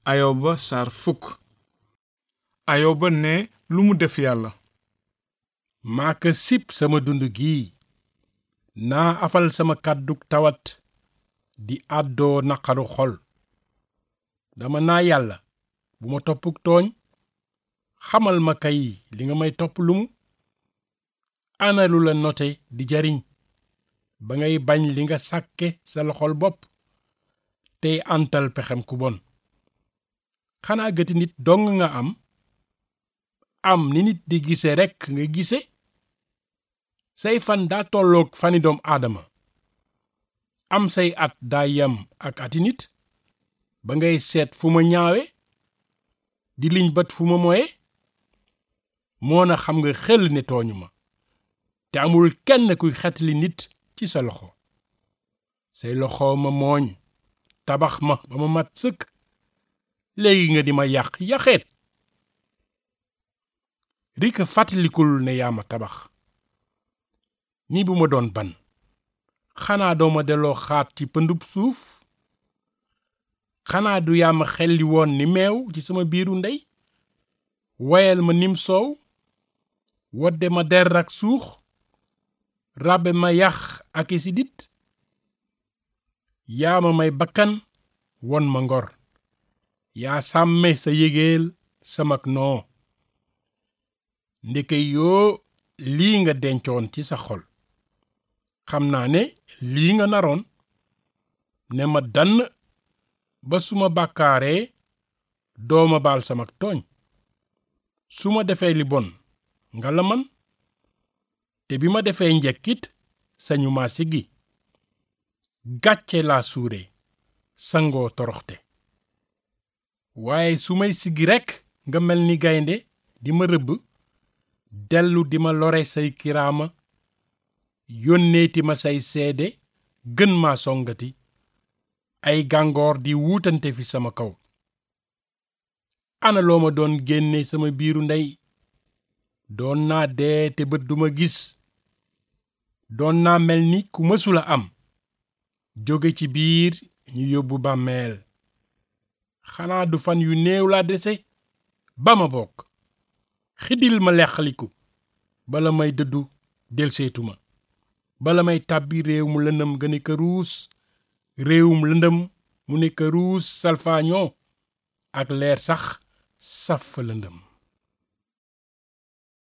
ayoba saar fukk ayoba ne lu mu def yàlla maa ka sib sama dund gii naa afal sama kàddug tawat di àddoo naqaru xol dama naa yàlla bu ma toppuk tooñ xamal ma kay li nga may topp lumu ana lu la note di jariñ ba ngay bañ li nga sàkke sa loxol bopp tey antal pexem ku bon xanaa gëti nit dong nga am am ni nit di gise rekk nga gise say fan daa tolloog fani doom aadama am say at daa yem ak ati nit ba ngay seet fu ma ñaawe di liñ bat fu ma moye moona xam nga xel ne tooñu ma te amul kenn kuy xetli nit ci sa loxo say loxo ma mooñ tabax ma ba ma mat sëkk léegi nga di ma yàq yaxeet rika fàttalikul ne yaa ma tabax ni bu ma doon ban xanaa doo ma delloo xaat ci pëndub suuf xanaa du yaa ma xelli woon ni meew ci sama biiru ndey woyal ma nim soow wodde ma der ak suux ràbbe ma yax ak i sidit yaa ma may bakkan won ma ngor yaa sàmme sa yégeel samak noo ndeke yoo lii nga dencoon ci sa xol xam naa ne lii nga naroon ne ma dann ba su ma bàkkaaree dooma baal samak tooñ su ma defee li bon nga la man te bi ma defee njekkit sañu ma siggi gàcce laa suure sangoo toroxte waaye su may siggi rekk nga mel ni gaynde di ma rëbb dellu di ma lore say kiraama yónneeti ma say seede gën maa songati ay gàngoor di wuutante fi sama kaw ana loo ma doon génne sama biiru ndey doon naa dee te bët duma gis doon naa mel ni ku mësula am jóge ci biir ñu yóbbu bàmmeel xanaa du fan yu néew laa dese ba ma bokk xidil ma leqaliku bala may dëddu delseetuma bala may tàbbi réew mu lëndëm ga ne këruus réewum lëndëm mu ne këruus salfaañoo ak leer sax saf fa lëndëm